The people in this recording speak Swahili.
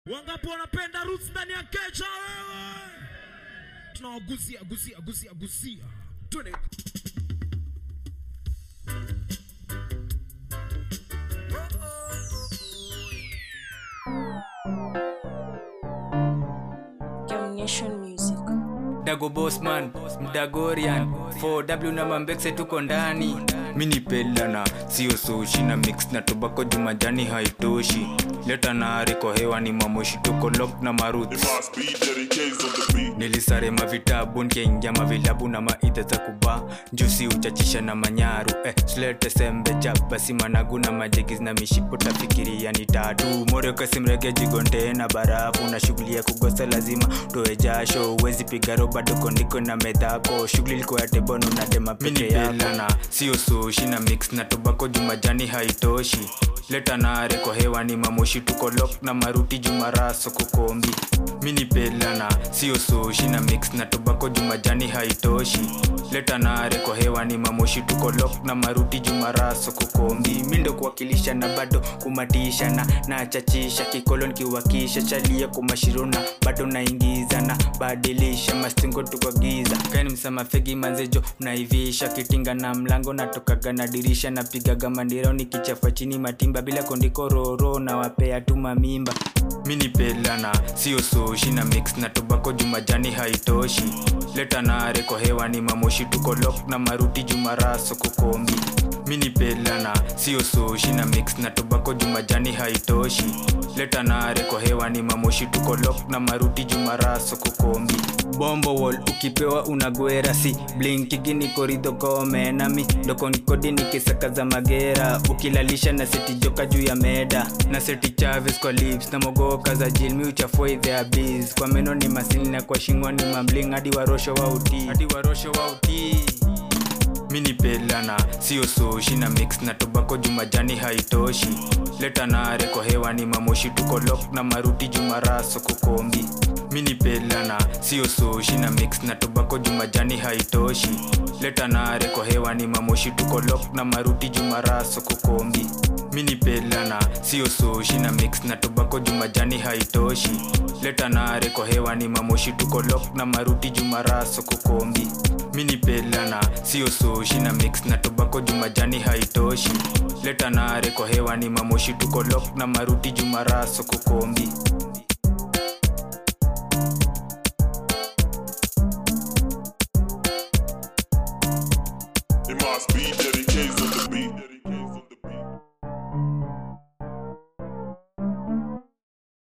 Wangapi wanapenda roots ndani ya kecha wewe? Tunawagusia gusia gusia gusia. Twende. Domination Music. dago bosman mdagorian 4w na mambekse tuko ndani mini pelana sio sushi na mix na tobako jumajani haitoshi leta nare kwa hewa ni mamoshi tuko lok na maruth It must be dedicated on the beat. nilisarema vitabu nkiingia mavilabu na maidha za kuba njusi uchachisha na manyaru eh, slete sembe basi managu na majegiz na mishipo tafikiria ni tatu moreokasimrege jigonte na barafu na shughuli ya kugosa lazima toe jasho uwezi pigaro bado kondiko na medhako shughuli liko ya tebono na dema peke yako na sio sushi na mix na tobako jumajani haitoshi leta nare kwa hewa ni mamoshi tuko lok na maruti jumaraso kukombi mini pelana sio sushi na mix na tobako jumajani haitoshi leta nare kwa hewa ni mamoshi tuko lok na maruti jumaraso kukombi mindo kuwakilisha na bado kumatisha na nachachisha kikolo nikiwakisha chalia kumashirona bado naingiza na badilisha mastingo tukwagiza kani msama fegi manzejo unaivisha kitinga na mlango natokaga na dirisha napigaga mandiro nikichafa chini matimba bila kondiko roro na wapea tuma mimba mini pelana sio sushi na mix na tobako jumajani haitoshi leta nare kwa hewa ni mamoshi tuko lok na maruti jumaraso kukombi mini pelana sio sushi na mix na tobako jumajani haitoshi leta nare kwa hewa ni mamoshi tuko lok na maruti jumaraso kukombi bombo wall ukipewa unagwera si blinkigini koridho komenami dokonkodi nikisakaza magera ukilalisha na seti joka juu ya meda na seti chaves kwa lips na mogoka za jilmi uchafua idhea bis kwa meno ni masini na kwa shingwa ni mambling hadi warosho wa utii hadi warosho wa utii mini pelana sio sushi na mix na tobako jumajani haitoshi leta nare kwa hewa ni mamoshi tuko lok na maruti jumaraso kukombi mini pelana sio sushi na mix na tobako jumajani haitoshi leta nare kwa hewa ni mamoshi tuko lok na maruti jumaraso kukombi mini pelana sio sushi na mix na tobako jumajani haitoshi leta nare kwa hewa ni mamoshi tuko lok na maruti jumaraso kukombi mini pelana sio sushi na mix na tobako jumajani haitoshi leta nare kwa hewa ni mamoshi tuko lok na maruti jumaraso kukombi